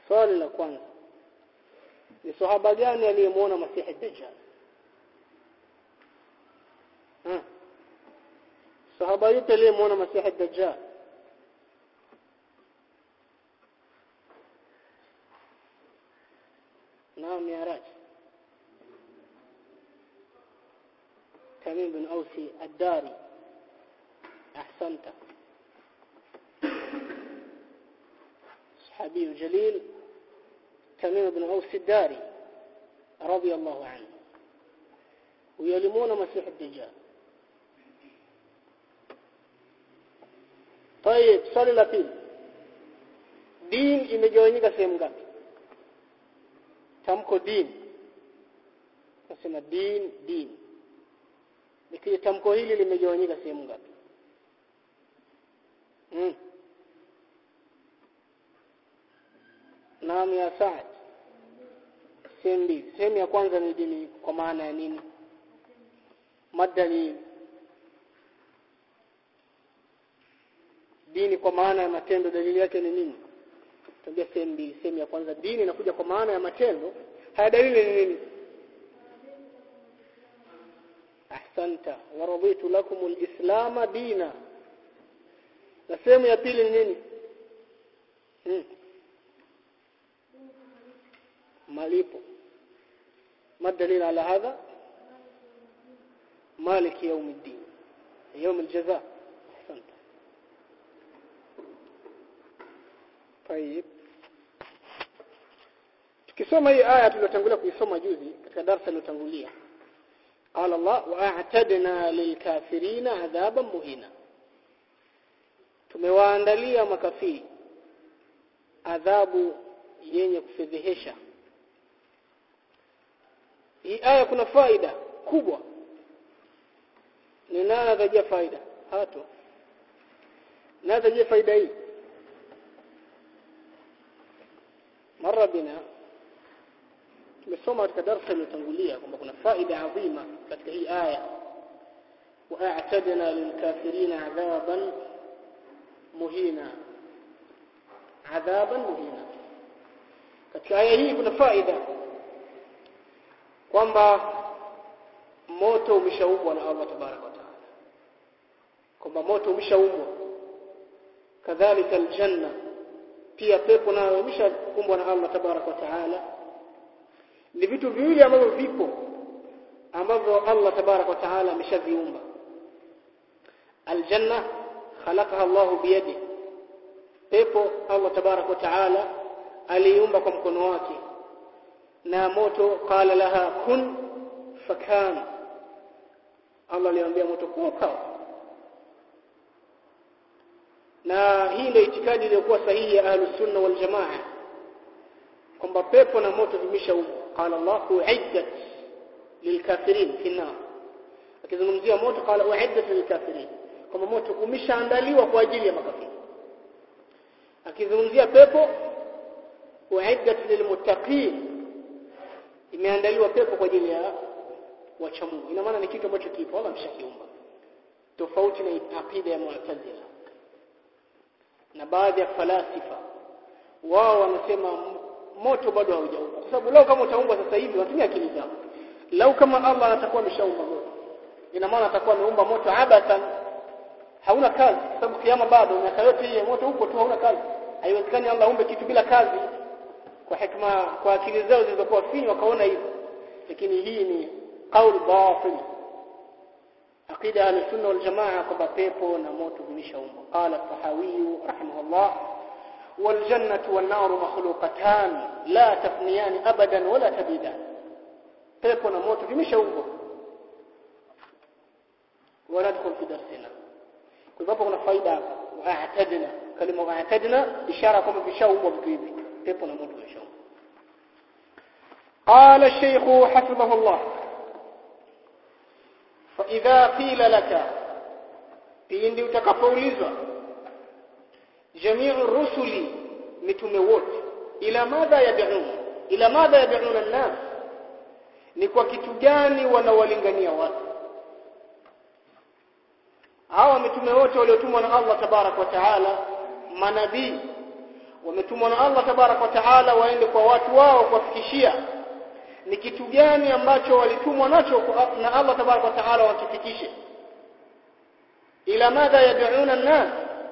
swali la kwanza ni sahaba gani aliyemuona masihi dajjal hmm. sahaba yupi aliyemuona masihi dajjal naam ya raj تميم بن أوسي الداري أحسنت صحابي جليل تميم بن أوس الداري رضي الله عنه ويلمون مسيح الدجال طيب swali la pili din imegawanyika sehemu ngapi tamko din nasema din din lakini tamko hili limegawanyika sehemu ngapi hmm. naam ya Saad sehemu mbili sehemu ya kwanza ni dini kwa maana ya nini mada ni dini kwa maana ya matendo dalili yake ni nini tuambia sehemu mbili sehemu ya kwanza dini inakuja kwa maana ya matendo haya dalili ni nini ahsanta wa raditu lakum alislam dina na sehemu ya pili ni nini hmm. malipo ما الدليل على هذا مالك يوم الدين يوم الجزاء احسنت طيب tukisoma hii aya tuliyotangulia kuisoma juzi katika darasa lilotangulia قال الله واعتدنا للكافرين عذابا مهينا tumewaandalia makafiri adhabu yenye kufedhehesha hii aya kuna faida kubwa ni nani atajia faida hato nani atajia faida hii mara bina tumesoma katika darasa lililotangulia kwamba kuna faida adhima katika hii aya wa'tadna lilkafirina adhaban muhina adhaban muhina katika aya hii kuna faida kwamba moto umeshaumbwa na Allah tabaraka wa taala kwamba moto umeshaumbwa kadhalika aljanna pia pepo nayo imeshaumbwa na Allah tabaraka wa taala ni vitu viwili ambavyo vipo ambavyo Allah tabaraka wa taala ameshaviumba aljanna khalaqaha Allah biyadi pepo Allah tabaraka wa taala aliumba kwa mkono wake na moto qala laha kun fakan Allah aliambia moto kuwa ukawa na hii ndio itikadi iliyokuwa sahihi ya ahlus sunna wal jamaa kwamba pepo na moto vimeshaumbwa qala Allah uiddat lilkafirin fi nar akizungumzia moto qala uiddat lilkafirin kwamba moto umeshaandaliwa kwa ajili ya makafiri akizungumzia pepo uiddat lilmuttaqin imeandaliwa pepo kwa ajili ya wacha Mungu ina maana ni kitu ambacho kipo Allah ameshakiumba tofauti na akida ya Mu'tazila na baadhi ya falasifa wao wanasema moto bado haujaumbwa kwa sababu leo kama utaumba sasa hivi watumia akili zao lau kama Allah atakuwa ameshaumba moto ina maana atakuwa ameumba moto abathan hauna kazi kwa sababu kiama bado miaka yote hii moto upo tu hauna kazi haiwezekani Allah aumbe kitu bila kazi kwa hikma kwa akili zao zilizokuwa finyu wakaona hivyo lakini hii ni qaul batil aqida al-sunna wal jamaa kwamba pepo na moto vimeshaumbwa qala tahawi rahimahullah wal jannatu wan naru makhluqatan la tafniyan abadan wala tabidan pepo na moto vimeshaumbwa وندخل في درسنا kwa hivyo kuna faida hapa wa'tadna kalima wa'tadna ishara kwamba vishaumbwa vitu hivi pepo na moto vishaumbwa قال الشيخ حفظه الله فإذا قيل لك pindi utakapoulizwa jami'u rusuli mitume wote ila madha yad'un ila madha yad'un an-nas ni kwa kitu gani wanawalingania watu hawa mitume wote waliotumwa na Allah tabarak wa taala manabii wametumwa na Allah tabarak wa taala waende kwa watu wao kuwafikishia ni kitu gani ambacho walitumwa nacho na Allah tabarak wa taala wakifikishe ila madha yad'una an-nas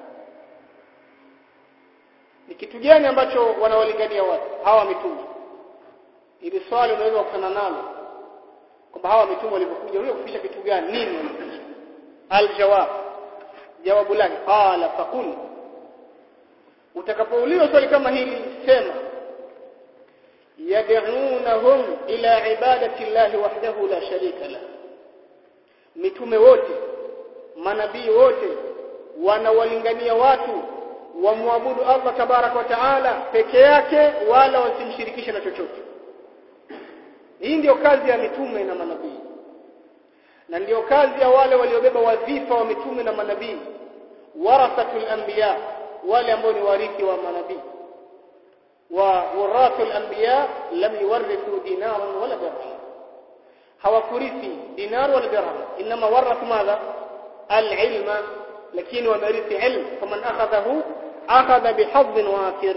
ni kitu gani ambacho wanawalingania watu hawa mitume ili swali unaweza kukutana nalo kwamba hawa mitume walipokuja wao kufikisha kitu gani nini walifikisha aljawab jawabu lake qala faqul utakapoulizwa swali kama hili sema yad'unahum ila ibadati llahi wahdahu la sharika la mitume wote manabii wote wanawalingania watu wamwabudu Allah tabarak wa taala peke yake wala wasimshirikishe na chochote hii ndiyo kazi ya mitume na manabii na ndiyo kazi ya wale waliobeba wadhifa wa mitume na manabii warathatul anbiya wale ambao ni warithi wa manabii wa warathul anbiya lam yuwarithu dinaran wala dirham hawakurithi dinar wala dirham inma warathu madha alilma lakini wamerithi ilmu faman akhadhahu akhadha bihadhin wafir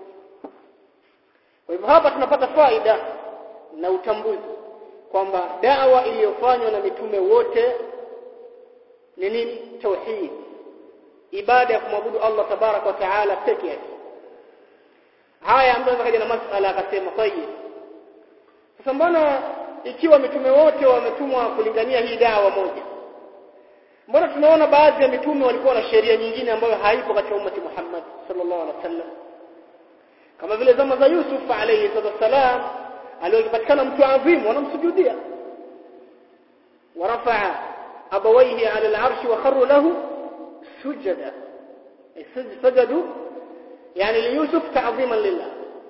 kwa hivyo hapa tunapata faida na utambuzi kwamba dawa iliyofanywa na mitume wote ni nini tauhid ibada ya kumwabudu Allah tabarak wa taala peke yake haya ambayo kaja na masala akasema tayyib sasa mbona ikiwa mitume wote wametumwa kulingania hii dawa moja mbona tunaona baadhi ya mitume walikuwa na sheria nyingine ambayo haipo katika ummati Muhammad sallallahu alaihi wasallam kama vile zama za Yusuf alayhi salam aliyopatikana mtu adhimu wanamsujudia ورفع أبويه على العرش وخروا له سجدا سجدوا يعني ليوسف تعظيما لله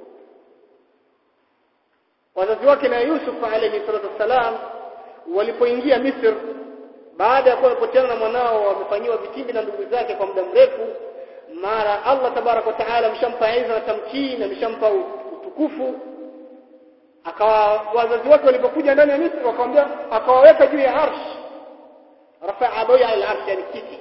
wazazi wake na Yusuf alayhi salatu wassalam walipoingia Misri baada ya kuwa wamepoteana na mwanao wamefanyiwa vitimbi na ndugu zake kwa muda mrefu mara Allah tabarak wa taala amshampa iza na tamkini ameshampa utukufu akawa wazazi wake walipokuja ndani ya Misri wakamwambia akawaweka juu ya arsh rafa abawi ala arsh yani kiti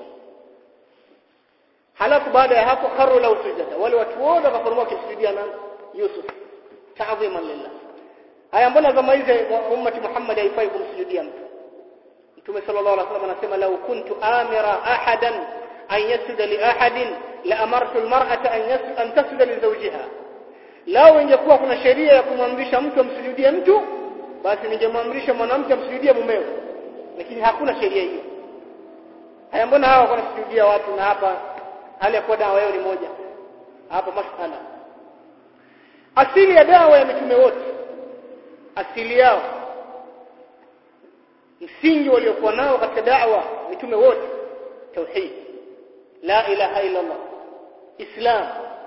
halafu baada ya hapo kharu lahu sujada wale watu wote wakaformua kisujudia na Yusuf ta'dhiman lillah haya mbona zama hizi ummati Muhammad haifai kumsujudia mtu Mtume sallallahu alaihi wasallam anasema law kuntu amira ahadan an yasjuda li ahadin la amartu almar'ata an an tasjuda li zawjiha lao ingekuwa kuna sheria ya kumwamrisha mtu amsujudie mtu basi ningemwamrisha mwanamke amsujudie mumewe lakini hakuna sheria hiyo haya mbona hawa wanasujudia watu na hapa hali ya kuwa dawa yao ni moja hapa masala asili ya dawa ya mitume wote asili yao msingi waliokuwa nao katika da'wa mitume wote tauhid la ilaha illa Allah islam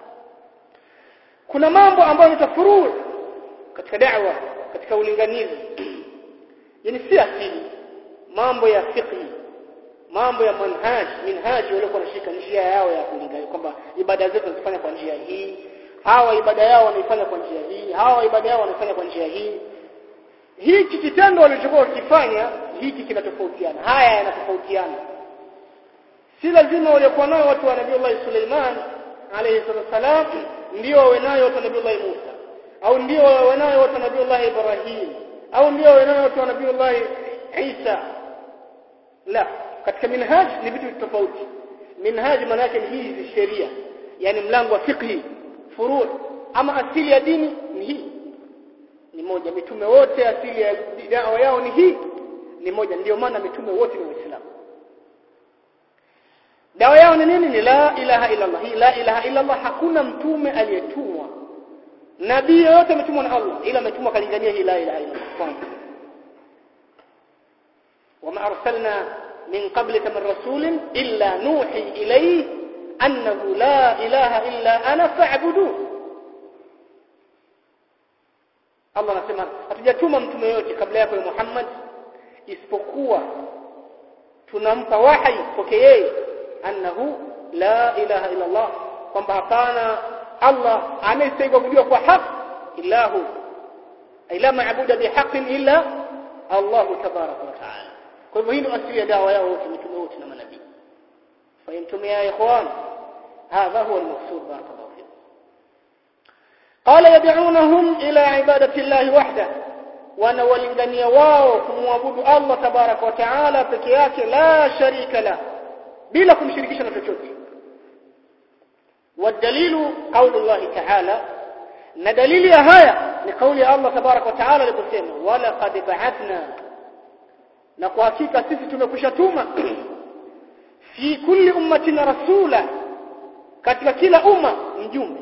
kuna mambo ambayo ni tafuruu katika da'wa katika ulinganizi yani si asili mambo ya fiqh mambo ya manhaj minhaji waliokuwa wanashika njia yao ya kulingania kwamba ibada zetu tunazifanya kwa njia hii hawa ibada yao wanaifanya kwa njia hii hawa ibada yao wanaifanya kwa njia hii hiki kitendo walichokuwa wakifanya hiki kinatofautiana haya yanatofautiana si lazima waliokuwa nao watu wa Nabii Allah Suleiman alayhi salam ndio wawe nayo watu wa Nabii Allah Musa au ndio wawe nayo watu wa Nabii Allah Ibrahim au ndio wawe nayo watu wa Nabii Allah Isa la katika minhaj ni vitu tofauti minhaj maana yake ni hizi sheria yani mlango wa fiqh furu' ama asili ya dini ni hii ni moja mitume wote asili ya dawa yao ni hii ni moja ndio maana mitume wote ni waislamu dawa yao ni nini ni la ilaha illa Allah hii la ilaha illa Allah hakuna mtume aliyetumwa nabii yote ametumwa na Allah ila ametumwa kalingania hii la ilaha illa Allah wama arsalna min qablika min rasulin illa nuhi ilayhi annahu la ilaha illa ana fa'budu Allah anasema hatujatuma mtume yote kabla yako Muhammad isipokuwa tunampa wahi kwake yeye annahu la ilaha illa Allah kwamba hapana Allah anayestahili kujua kwa haki ilahu ila maabuda bihaqqin illa Allah tabaraka wa taala kwa hivyo hii ndio asili ya dawa yao wote mitume wote na manabii fahimtum ya ikhwan hadha huwa almaqsud barakallahu fikum qala yad'unahum ila ibadati llahi wahda wanawalingania wao kumwabudu Allah tabaraka wa taala peke yake la sharika la bila kumshirikisha na chochote والدليل قول الله تعالى na dalili ya haya ni kauli ya Allah tabaraka wa taala aliposema wala qad ba'athna na kwa hakika sisi tumekushatuma fi kulli ummatin rasula katika kila umma mjumbe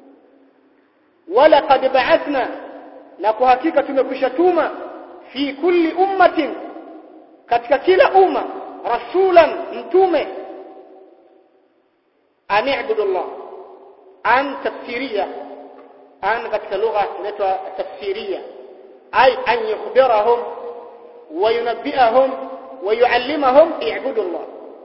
wala qad ba'athna na kwa hakika tumekushatuma fi kulli ummatin katika kila umma rasulan mtume an i'budu Allah an tafsiria an katika lugha inaitwa tafsiria ay an yukhbirahum wa yunabbi'ahum wa yuallimahum i'budu Allah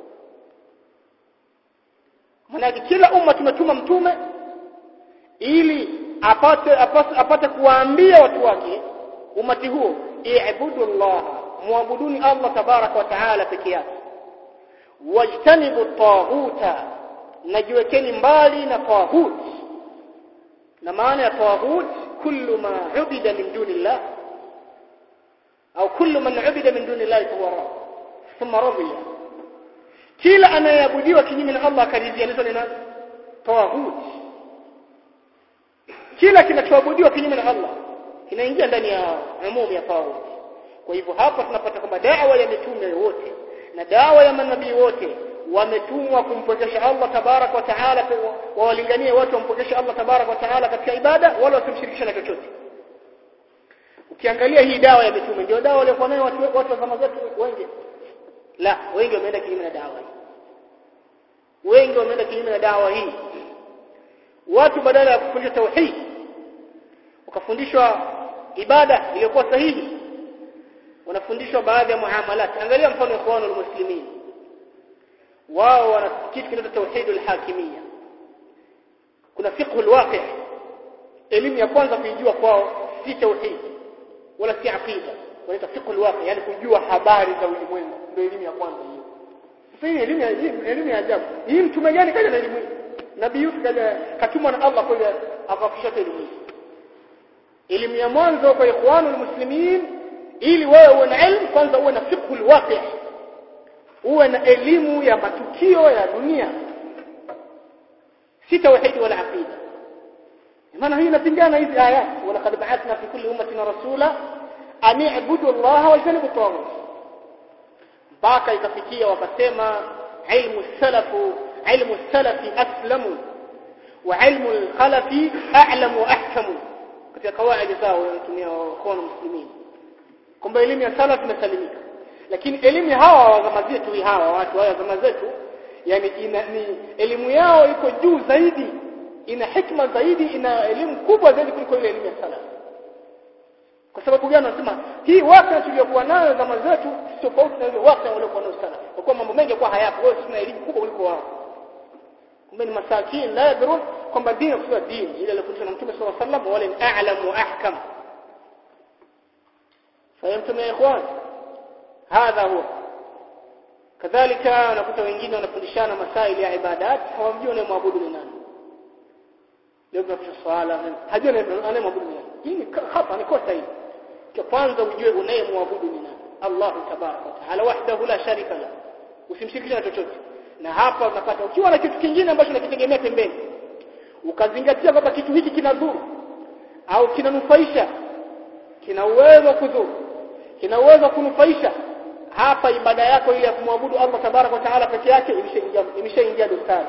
maana kila umma tumetuma mtume ili apate apate, apate kuwaambia watu wake umati huo i'budu Allah muabuduni Allah tabaraka wa taala peke yake wajtanibu taghuta najiwekeni mbali na taghut na maana ya taghut kullu ma ubida min dunillah au kullu man ubida min dunillah fahuwa thumma radiya kila anayeabudiwa kinyume na Allah akaridhia ni nani taghut kila kinachoabudiwa kinyume na Allah kinaingia ndani ya umumu ya taghut kwa hivyo hapa tunapata kwamba da'wa ya mitume wote na dawa ya manabii wote wametumwa kumpokesha Allah tabarak wa taala wawalinganie watu wampokesha Allah tabarak wa taala katika ibada wala wasimshirikishe na chochote ukiangalia hii dawa ya mitume ndio dawa waliokuwa nayo watu watu wa zama zetu wengi la wengi wameenda kinyume na dawa hii wengi wameenda kinyume na dawa hii watu badala ya kufundisha tauhid wakafundishwa ibada iliyokuwa sahihi wanafundishwa baadhi ya muamalat angalia mfano ikhwanul muslimin wao wana kitu kinaitwa tauhid al-hakimiyya kuna fiqh al-waqi' elimu ya kwanza kuijua kwao si tauhid wala si aqida wanaita fiqh al-waqi' yani kujua habari za ulimwengu ndio elimu ya kwanza hiyo sasa hii elimu ya elimu ya ajabu hii mtume gani kaja na elimu hii nabii Yusuf kaja katumwa na Allah kwa akafisha elimu hii elimu ya mwanzo kwa ikhwanul muslimin ili wewe uwe na elimu kwanza uwe na fiqh al-waqi' uwe na elimu ya matukio ya dunia si tauhid wala aqida maana hii inapingana hizi aya wala qad ba'athna fi kulli ummatin rasula an i'budu Allah wa janibu tawagut mpaka ikafikia wakasema ilmu salafu ilmu salafi aslamu wa ilmu al-khalafi a'lamu wa ahkamu katika kawaida zao wanatumia kwa muslimin kwamba elimu ya salaf imesalimika lakini elimu ya hawa wa zama zetu hawa watu wa zama zetu yani ina, ni elimu yao iko juu zaidi ina hikma zaidi ina elimu kubwa zaidi kuliko ile elimu ya salaf kwa sababu gani wanasema hii waka tuliyokuwa nayo zama zetu tofauti na ile waka waliokuwa nayo salaf kwa kuwa mambo mengi kwa hayapo wao tuna elimu kubwa kuliko wao kumbe ni masakin la yadrun kwamba dini kwa dini ile aliyofundishwa na Mtume صلى الله عليه وسلم wale ni a'lam wa ahkam fahimtum ya ikhwan hadha huwa kadhalika unakuta wengine wanafundishana masaili ya ibadat hawamjui anayemwabudu ni nani leo tunafundisha swala hajui anayemwabudu ni nani hii ni khata ni kosa hii kwa kwanza ujue unayemwabudu ni nani Allah tabaraka wa taala wahdahu la sharika la usimshirikishe na chochote na hapa unapata ukiwa na kitu kingine ambacho unakitegemea pembeni ukazingatia kwamba kitu hiki kinadhuru au kinanufaisha kina uwezo kudhuru kina uwezo kunufaisha hapa ibada yako ile ya kumwabudu Allah tabaraka wa taala peke yake imeshaingia imeshaingia dosari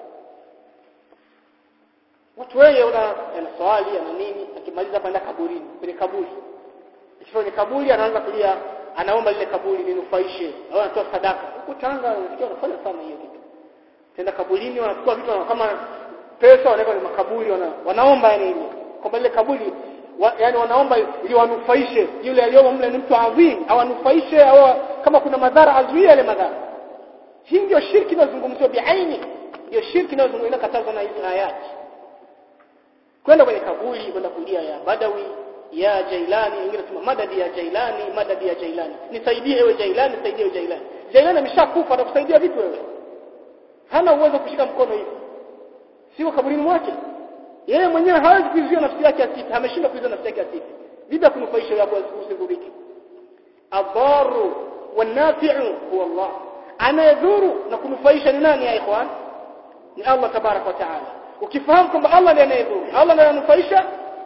watu wengi una ana swali ana nini akimaliza kwenda kaburini kwenye kaburi kwenye kaburi anaanza kulia anaomba lile kaburi linufaishe au anatoa sadaka huko Tanga unasikia wanafanya sana hiyo kitu tenda kaburini wanachukua vitu kama pesa wanaweka kwenye makaburi wana, wanaomba yani hivyo kwamba lile kaburi wa, yani wanaomba ili wanufaishe yule aliyomo mle ni mtu adhim au anufaishe au kama kuna madhara azuie yale madhara hii ndio shirki inazungumziwa biaini ndio shirki inayozungumziwa katazwa na hizi ayati kwenda kwenye kaburi kwenda kulia ya badawi ya jailani wengine tunasema madadi ya jailani madadi ya jailani nisaidie ewe jailani nisaidie ewe jailani jailani ameshakufa atakusaidia vipi wewe hana uwezo kushika mkono hivi sio kaburini mwake yeye mwenyewe hawezi kuizuia nafsi yake asife ameshindwa kuizuia nafsi yake asife vipi kunufaisha yako usidhurike adharu wanafi'u huwa Allah anayedhuru na kunufaisha ni nani ya ikhwan ni Allah tabarak wa taala ukifahamu kwamba Allah ndiye anayedhuru Allah ndiye ananufaisha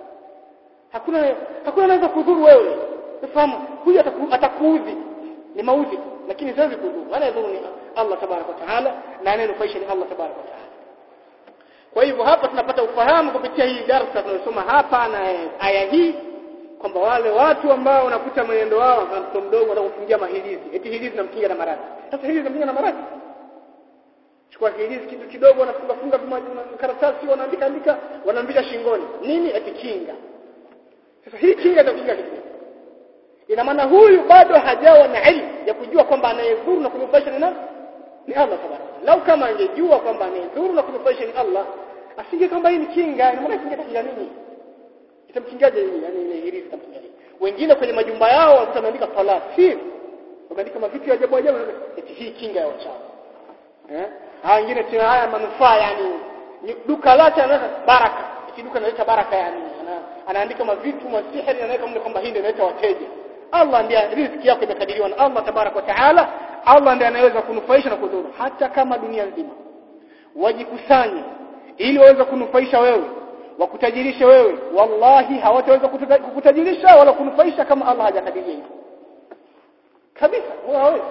hakuna hakuna anaweza kudhuru wewe ufahamu huyu atakuudhi ni maudhi lakini siwezi kudhuru anayedhuru ni Allah tabarak wa taala na anayenufaisha ni Allah tabarak wa taala kwa hivyo hapa tunapata ufahamu kupitia hii darasa tunayosoma hapa na aya hii kwamba wale watu ambao wanakuta mwenendo wao kama mtoto mdogo wanakufungia mahilizi eti hilizi namkinga na maradhi sasa hilizi namkinga na maradhi chukua hilizi kitu kidogo wanafunga funga karatasi wanaandika andika wanaambia shingoni nini eti kinga sasa hii kinga itakinga kitu ina maana huyu bado hajawa na elimu ya kujua kwamba anayedhuru na kunufaisha ni nani ni Allah tabaraka lau kama angejua kwamba anayedhuru na kunufaisha ni Allah asinge kwamba hii ni kinga ina maana kinga itakinga nini itamkingaje hii yani ile hirizi itamkingaje wengine kwenye majumba yao wanakuta wameandika falafir wameandika mavitu ya ajabu ajabu eti hii kinga ya wachawi eh haya wengine tena haya manufaa yani duka lake anaweka baraka eti duka analeta baraka yani ana, anaandika mavitu masihiri anaweka mle kwamba hii ndio inaleta wateja Allah ndiye riziki yako imekadiriwa na Allah tabarak wa taala Allah ndiye anaweza kunufaisha na kudhuru hata kama dunia nzima wajikusanye ili waweze kunufaisha wewe wakutajirishe wewe wallahi hawataweza kukutajirisha wala kunufaisha kama Allah hajakadiria hivyo kabisa hawawezi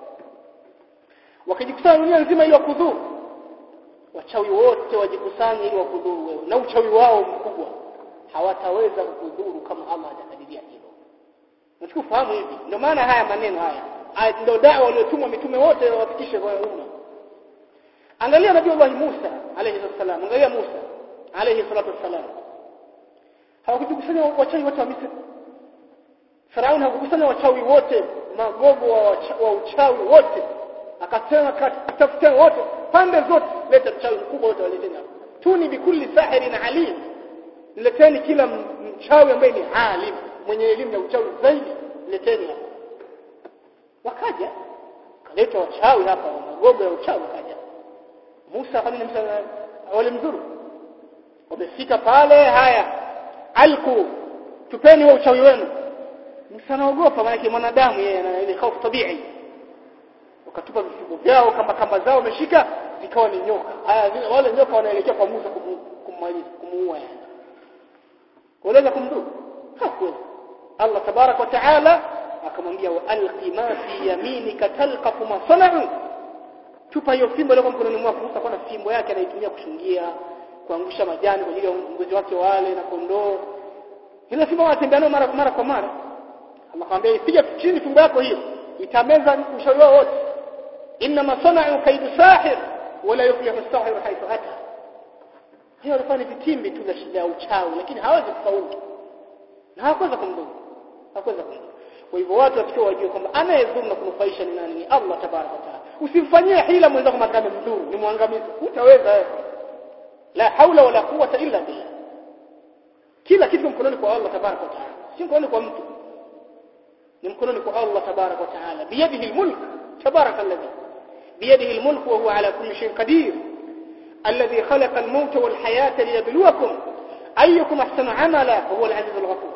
wakijikusanya dunia nzima ili wakudhuru wachawi wote wajikusanye ili wakudhuru wewe na uchawi wao mkubwa hawataweza kukudhuru kama Allah hajakadiria hivyo Nachukua fahamu hivi ndio maana haya maneno haya ndio dawa waliotumwa mitume wote wafikishe kwa umma angalia nabii Allah Musa alayhi salam angalia Musa alayhi salatu wassalam hawakujikusanya wachawi wote wa Misri Farauni hakukusanya wachawi wote magogo wa, wa uchawi wote akasema katafuta wote pande zote leta mchawi mkubwa wote waleteni hapa tuni bikulli sahirin alim leteni kila mchawi ambaye ni alim mwenye elimu ya uchawi zaidi leteni hapa wakaja kaleta wachawi hapa magogo ya uchawi wakaja Musa kwa nini Musa walimdhuru wamefika pale haya alku tupeni wa uchawi wenu Musa anaogopa maana mwanadamu yeye ana ile hofu tabii wakatupa vifungo vyao kama kamba zao wameshika zikawa ni nyoka haya wale nyoka wanaelekea kwa Musa kummaliza kumuua yani waweza kumdhuru hakuweza Allah tabarak wa taala akamwambia wa alqi ma fi yaminika talqaf ma sana'u tupa hiyo fimbo ile kwa mkononi mwako Musa kwa na fimbo yake anaitumia kushungia kuangusha majani kwa ajili ya ngozi wake wale na kondoo ile fimbo wanatembea nayo mara mara kwa mara Allah akamwambia ipiga chini fimbo yako hiyo itameza ushauri wao wote inma sana'u kaidu sahir wala yuflihu as-sahir haythu ata hiyo alikuwa ni vitimbi tu vya shida ya uchawi lakini hawezi kufaulu na hakuweza kumdhuru hakuweza kumdhuru kwa hivyo watu watakiwa wajue kwamba anayedhuru na kunufaisha ni nani ni Allah tabaraka wa taala usimfanyie hila mwenzako makame mdhuru ni mwangamizi utaweza wewe la haula wala quwwata illa billah kila kitu mkononi kwa Allah tabaraka wa taala si mkononi kwa mtu ni mkononi kwa Allah tabaraka wa taala biyadihi almulk tabaraka alladhi biyadihi almulk wa huwa ala kulli shay'in qadir الذي خلق الموت والحياة ليبلوكم أيكم أحسن عملا وهو العزيز الغفور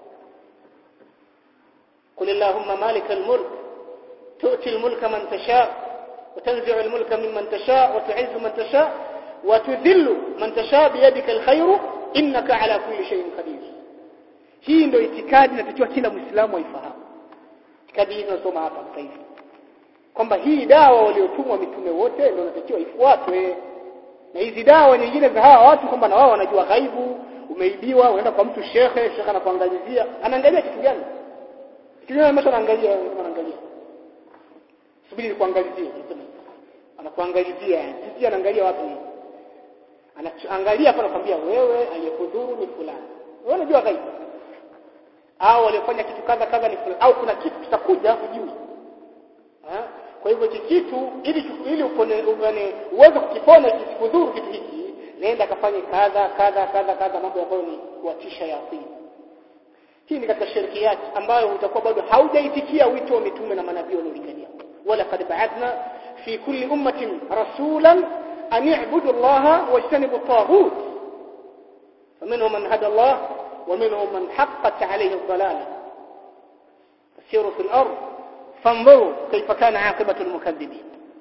قل اللهم مالك الملك تؤتي الملك من تشاء وتنزع الملك ممن تشاء وتعز من تشاء وتذل من تشاء بيدك الخير إنك على كل شيء قدير hii ndio itikadi inatakiwa kila muislamu aifahamu itikadi hii tunasoma hapa sasa hivi kwamba hii dawa waliotumwa mitume wote ndio inatakiwa ifuatwe na hizi dawa nyingine za hawa watu kwamba na wao wanajua ghaibu umeibiwa unaenda kwa mtu shekhe shekhe anakuangalizia anaangalia kitu gani kitu gani ambacho anaangalia kama anaangalia subiri nikuangalizie anakuangalizia sisi anaangalia watu anaangalia hapa anakuambia wewe aliyekudhuru ni fulani wewe unajua ghaibu au aliyefanya kitu kadha kadha ni fulani au kuna kitu kitakuja hujui kwa hivyo hiki kitu ili ili upone uweze kukipona kisikudhuru kitu hiki nenda kafanye kadha kadha kadha kadha mambo ambayo ni kuatisha yaqini hii ni katika shirkiyat ambayo utakuwa bado haujaitikia wito wa mitume na manabii waliolingania wala kad ba'athna fi kulli ummatin rasulan an i'budu allaha wajtanibu at-taghut ومنهم من هدى الله ومنهم من حقت عليه الضلاله فسيروا في الارض فانظروا كيف كان عاقبه المكذبين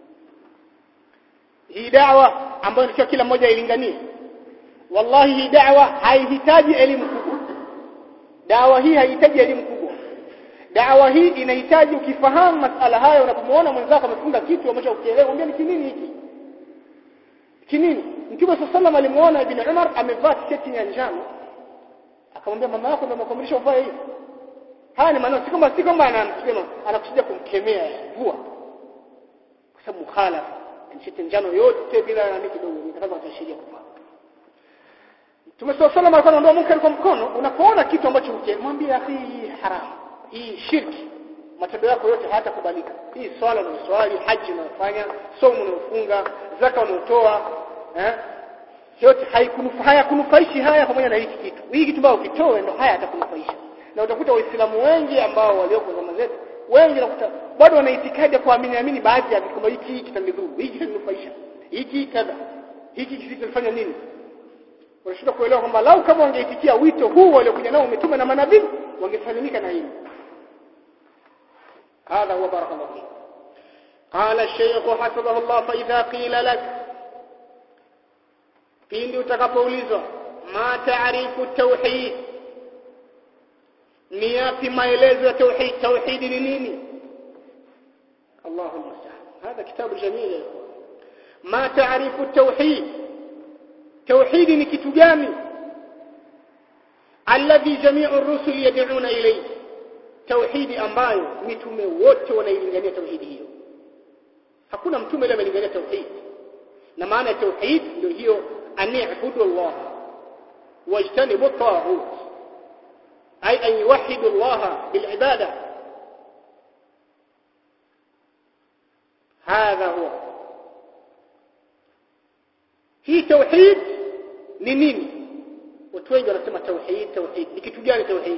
hii da'wa ambayo sio kila mmoja ilinganie wallahi hii da'wa haihitaji elimu kubwa da'wa hii haihitaji elimu kubwa da'wa hii inahitaji ukifahamu masala haya unapomwona mwenzako amefunga kitu ambacho ukielewa mwambie ni kinini hiki kinini mtume sallallahu alimuona ibn Umar amevaa t-shirt ya njano akamwambia mama yako ndio makomrisho uvae hivi haya ni maneno si kwamba si kwamba anamsema anakusudia kumkemea vua kwa sababu mukhalafa t-shirt njano yote bila nani kidogo nitakaza kutashiria kuvaa Mtume sallallahu alaihi wasallam alikuwa munkar kwa mkono unapoona kitu ambacho ukimwambia hii haramu hii shirki matendo yako yote hayatakubalika hii swala na swali haji unayofanya somo unayofunga zaka unayotoa eh yote haikunufaa kunufaishi haya pamoja na hiki kitu hiki kitu ambao ukitoe ndo haya atakunufaisha na utakuta waislamu wengi ambao walioko zama zetu wengi nakuta bado wana itikadi ya kuamini amini baadhi ya vitu hiki kitanidhuru hiki kitaninufaisha hiki kadha hiki kitanifanya nini wanashindwa kuelewa kwamba lau kama wangeitikia wito huu waliokuja nao umetume na manabii wangesalimika na hili هذا هو بارك الله فيك قال الشيخ حفظه الله فإذا قيل لك pindi utakapoulizwa ma taarifu tauhid ni yapi maelezo ya tauhid tauhid ni nini Allahu musta'an hada kitabu jamil ya ikhwan ma taarifu tauhid tauhid ni kitu gani alladhi jami'u ar-rusul yad'una ilayhi tauhidi ambayo mitume wote wanailingania tauhidi hiyo hakuna mtume leo amelingania tauhid na maana ya tauhid ndio hiyo ani'budu Allah wajtanibu at-taghut ay an yuwahhidu Allah bil ibada هذا هو hii tauhid ni nini watu wengi wanasema tauhid tauhid ni kitu gani tauhid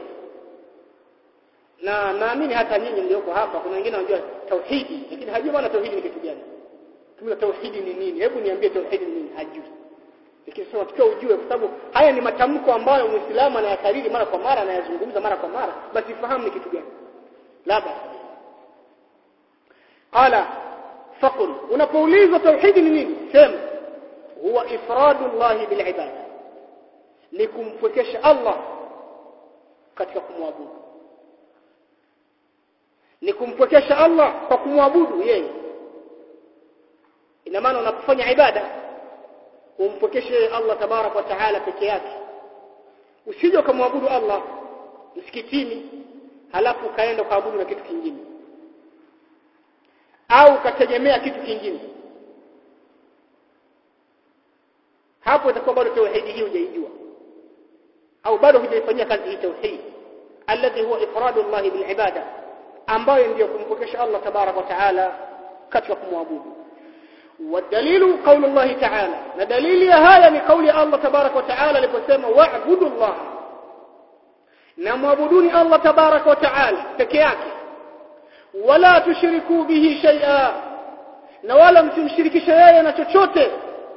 na naamini hata nyinyi mlioko hapa kuna wengine wanajua tauhidi lakini hajui maana tauhidi ni kitu gani kama tauhidi ni nini hebu niambie tauhidi ni nini hajui lakini sasa tukiwa ujue kwa sababu haya ni matamko ambayo muislamu anayakariri mara kwa mara anayazungumza mara kwa mara basi fahamu ni kitu gani labda qala faqul unapoulizwa tauhidi ni nini sema huwa ifradullah bil ibada ni kumpwekesha Allah katika kumwabudu ni kumpwekesha Allah kwa kumwabudu yeye ina maana unapofanya ibada umpwekeshe Allah tabarak wa taala peke yake usije ukamwabudu Allah msikitini halafu ukaenda ukaabudu na kitu kingine au ukategemea kitu kingine hapo itakuwa bado tauhidi hii hujaijua au bado hujaifanyia kazi hii tauhid alladhi huwa ifradu Allah bil ibada ambayo ndiyo kumpokesha Allah tabarak wa taala katika kumwabudu والدليل قول الله تعالى ندليل هذا من قول الله تبارك وتعالى لبسما واعبدوا الله نمعبدوني الله تبارك وتعالى تكياك ولا تشركوا به شيئا ولا msimshiriki shay'a na chochote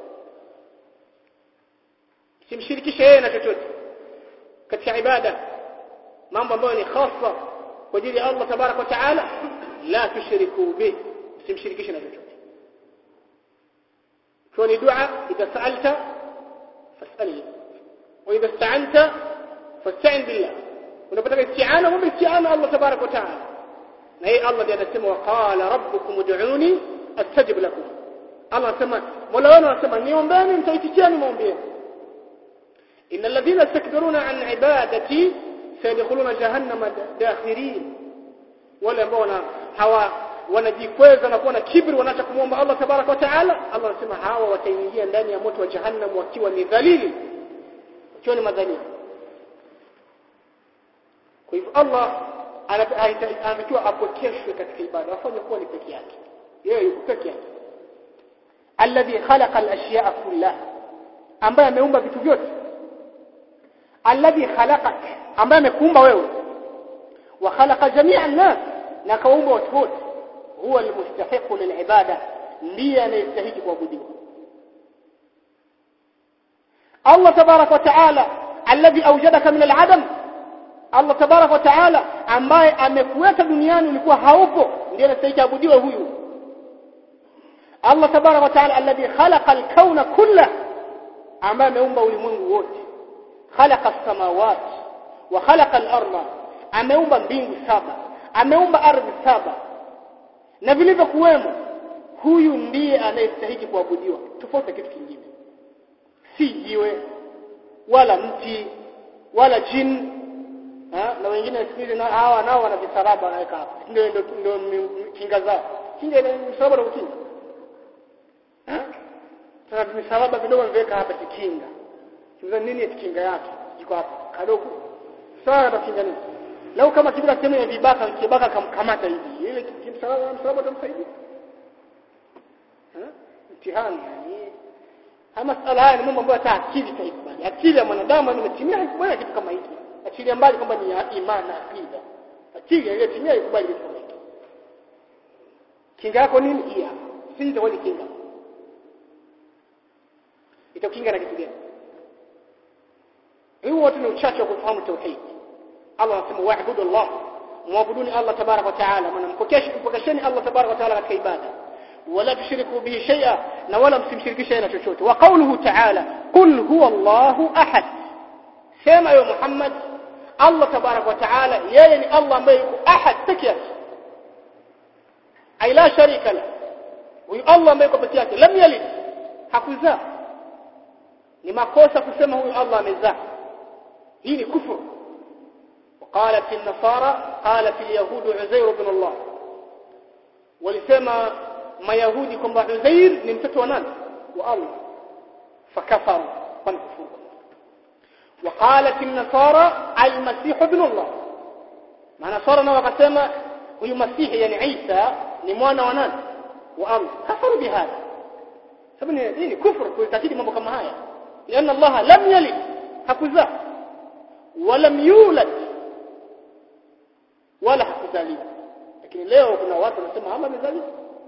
simshiriki shay'a na chochote katika ibada mambo ambayo ni khassa kwa ajili ya Allah tabarak wa taala la tushriku bih simshirikishe na chochote كوني دعاء إذا سألت فاسأله وإذا استعنت فاستعن بالله ونبتغ استعانة وباستعانة الله تبارك وتعالى هي الله دي أنسمه وقال ربكم ادعوني أستجب لكم الله سمع مولانا سمع نيوم باني انت يتجاني موم إن الذين يستكبرون عن عبادتي سيدخلون جهنم داخرين ولا mbona hawa wanajikweza na kuwa na kibri wanaacha kumwomba Allah tabarak wa taala Allah anasema hawa wataingia ndani ya moto wa jahannam wakiwa ni dhalili wakiwa ni madhalili kwa hivyo Allah anatakiwa apokeshwe katika ibada afanye kuwa ni peke yake yeye yuko peke yake alladhi khalaqa al-ashya'a kullaha ambaye ameumba vitu vyote alladhi khalaqak ambaye amekuumba wewe wa khalaqa jami'a an-nas na kaumba watu wote huwa almustahiqu lilibada ndiye anayestahili kuabudiwa Allah tabarak wa taala alladhi awjadaka min al-adam Allah tabarak wa taala ambaye amekuweka duniani ulikuwa haupo ndiye anastahili abudiwe huyu Allah tabarak wa taala alladhi khalaqa al-kauna kullah ambaye ameumba ulimwengu wote khalaqa as-samawati wa khalaqa al-ardha ameumba mbingu saba ameumba ardhi saba na vilivyokuwemo huyu ndiye anayestahili kuabudiwa tofauti kitu kingine si jiwe wala mti wala jin ha? na wengine siku na hawa nao wana visaraba wanaweka hapa ndio ndio ndio kinga zao kinga ile msalaba na kukinga ha sasa misaraba vidogo wameweka hapa kikinga kiza nini kinga yake iko hapa kadogo sawa na kinga nini lau kama kibla sehemu ya vibaka kibaka kamkamata hivi ile kimsalaba msalaba utamsaidia mtihani yani haya masala haya ni mambo ambayo hata akili haikubali akili ya mwanadamu imetimia haikubali kitu kama hiki akili mbali kwamba ni imani na akida akili iliyotimia haikubali kitu kama hiki kinga yako nini hii hapa si itakuwa ni kinga itakinga na kitu gani hiyo wote ni uchache wa kufahamu tauhid Allah anasema wa'budu Allah muabuduni Allah tabarak wa taala mnampokesheni Allah tabarak wa taala katika ibada ولا تشركوا به شيئا ولا msimshirikishe شيئا chochote وقوله تعالى قل هو الله احد sema yo Muhammad Allah tabarak wa taala yeye ni Allah ambaye yuko ahad peke yake ay la sharika la huyu Allah ambaye yuko peke yake lam yalid hakuzaa ni makosa kusema huyu Allah amezaa hii ni kufuru وقالت النصارى قالت اليهود عزير بن الله ولسما mayahudi kwamba Uzair ni mtoto wa nani wa Allah fakafaru wanakufuru وقالت النصارى المسيح ابن الله manasara nao wakasema huyu masihi yani Isa ni mwana wa nani wa Allah kafaru bihadha sababu ni nini kufuru kuitakidi mambo kama haya لان الله لم يلد hakuzaa ولم يولد wala hakuzaliwa lakini leo kuna watu wanasema Allah amezaliwa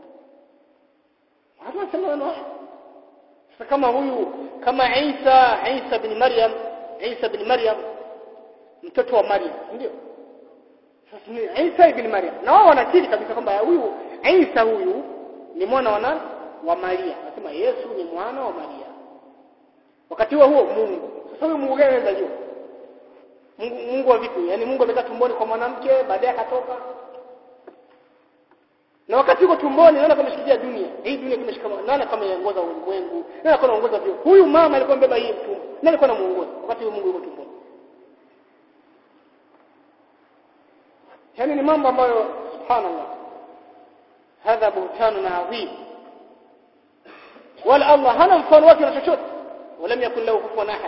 hata wanasema maneno haya sasa kama huyu kama Isa Isa bin Maryam Isa bin Maryam mtoto wa Maryam ndio sasa ni Isa ibn Maryam na wao wanakiri kabisa kwamba huyu Isa huyu ni mwana wa nani wa Maria anasema Yesu ni mwana wa Maria wakati huo huo Mungu sasa huyu Mungu gani anazaliwa Mungu, Mungu wa vipi yani Mungu amekaa tumboni kwa mwanamke baadaye akatoka na wakati uko tumboni naona kama shikilia dunia hii dunia kimeshika nani kama yaongoza ulimwengu nani kama anaongoza vyo huyu mama alikuwa mbeba hii mtumbo nani alikuwa anamuongoza wakati huyu Mungu yuko tumboni yani ni mambo ambayo subhanallah hadha buhtanun adhim wala Allah hana mfano wake na chochote wala yakun lahu kufuwan ahad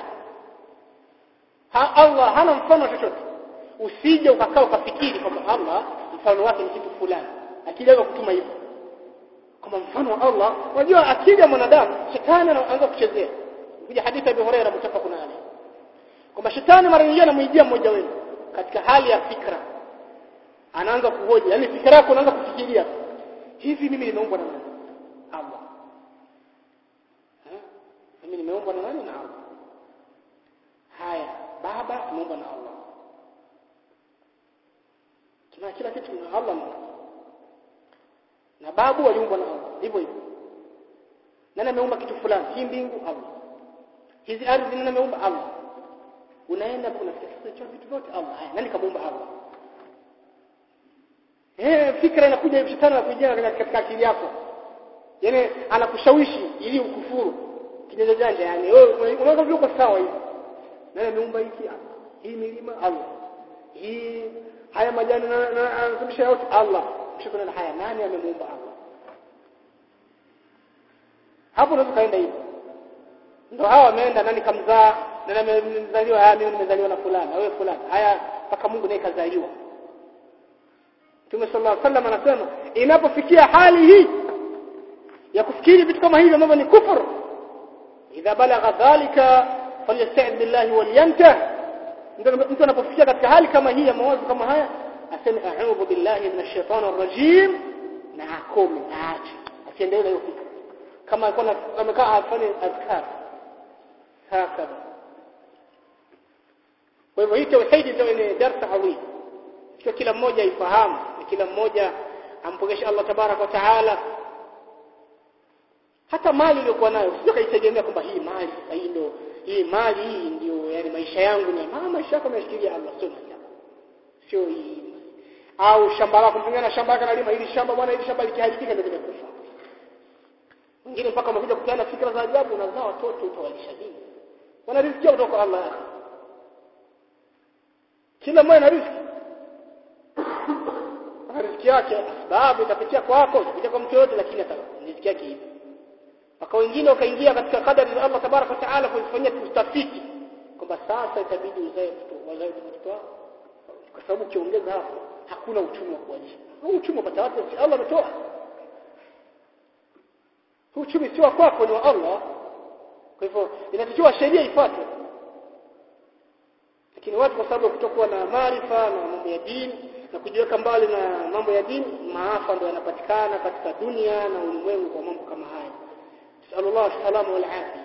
ha Allah hana mfano chochote usije ukakaa ukafikiri kwamba Allah mfano wake ni kitu fulani akili yako kutuma hivyo kama mfano wa Allah unajua akili ya mwanadamu shetani anaanza kuchezea kuja hadithi ya Abu Hurairah mutafaqun alayhi kwamba shetani mara nyingine anamuijia mmoja wenu katika hali ya fikra anaanza kuhoji yani fikra yako unaanza kufikiria hivi mimi nimeumbwa na nani Allah mimi nimeumbwa na nani na Allah haya baba tumeumbwa na Allah tuna kila kitu na Allah na babu waliumbwa na Allah hivyo hivyo nani ameumba kitu fulani hii mbingu Allah hizi ardhi nani ameumba Allah unaenda kuna sasa vitu vyote Allah haya nani kamuumba Allah eh fikra inakuja hivi shetani anakuja katika akili yako yani anakushawishi ili ukufuru kijanja janja yani wewe unaweza uko sawa hivi nani ameumba hiki Allah hii milima Allah hii haya majani na anasababisha yote Allah mshukuru na haya nani amemuumba Allah hapo unaweza kaenda hivyo ndio hawa wameenda nani kamzaa nani amezaliwa haya mimi nimezaliwa na fulani na wewe fulani haya mpaka Mungu naye kazaliwa Mtume sallallahu alaihi wasallam anasema inapofikia hali hii ya kufikiri vitu kama hivi ambavyo ni kufur idha balagha dhalika falyasta'id billahi walyantah mtu anapofikia katika hali kama hii ya mawazo kama haya aseme a'udhu billahi minash shaitani rrajim na akome aache asiendelee na hiyo fikra kama alikuwa amekaa afanye azkar hakadha kwa hivyo hii tauhidi ndio ni darsa adhim sio kila mmoja ifahamu na kila mmoja ampokeshe Allah tabarak wa taala hata mali iliyokuwa nayo sio kaitegemea kwamba hii mali sasa hii ndio hii mali hii ndio yani maisha yangu ni mama maisha yako yameshikilia Allah sio mali yako sio hii au shamba lako mtumia na shamba lako nalima hili shamba bwana hili shamba likiharibika ndio limekufa wengine mpaka wamekuja kupeana fikra za ajabu na zao watoto utawalisha nini wana riziki kutoka kwa Allah kila mmoja na riziki ana riziki yake sababu itapitia kwako itapitia kwa mtu yote lakini riziki yake hivi mpaka wengine wakaingia katika kadari za Allah tabaraka wa taala kufanyia utafiti kwamba sasa itabidi uzae mtoto wazae mtoto wako kwa sababu ukiongeza hapo hakuna uchumi wa kualisha huu uchumi upata wapi Allah ametoa huu uchumi sio kwako ni wa Allah kwa hivyo inatakiwa sheria ifuatwe lakini watu kwa sababu kutokuwa na maarifa na mambo ya dini na kujiweka mbali na mambo ya dini maafa ndio yanapatikana katika dunia na ulimwengu kwa mambo kama haya sallallahu salama wal afia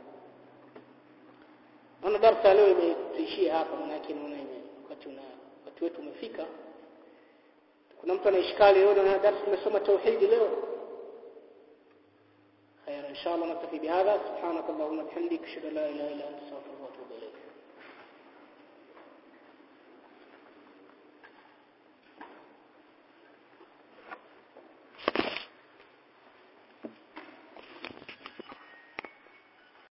naona darasa leo imetuishia hapa maana yake naona wakati una wakati wetu umefika kuna mtu anaishikali leo na darasa tumesoma tauhidi leo خير ان شاء الله نكتفي بهذا سبحانك اللهم وبحمدك اشهد ان لا اله الا انت استغفرك